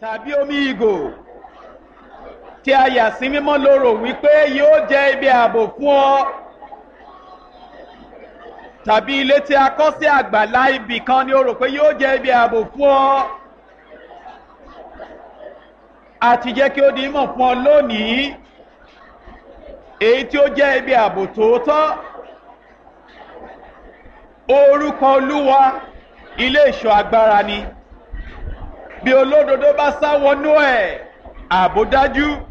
tàbí omi ìgò tí a yà sí mímọ́ lóró wípé yóò jẹ́ ibi ààbò fún ọ tàbí ilé tí a kọ́ sí àgbàlá ibì kan ni o rò pé yóò jẹ́ ibi ààbò fún ọ àti jẹ́ kí ó di mọ̀ fún ọ lónìí èyí tí ó jẹ́ ibi ààbò tòótọ́ orúkọ olúwa ilé ìṣọ́ agbára ni bí olódodo bá sá wọnú ẹ̀ ààbò dájú.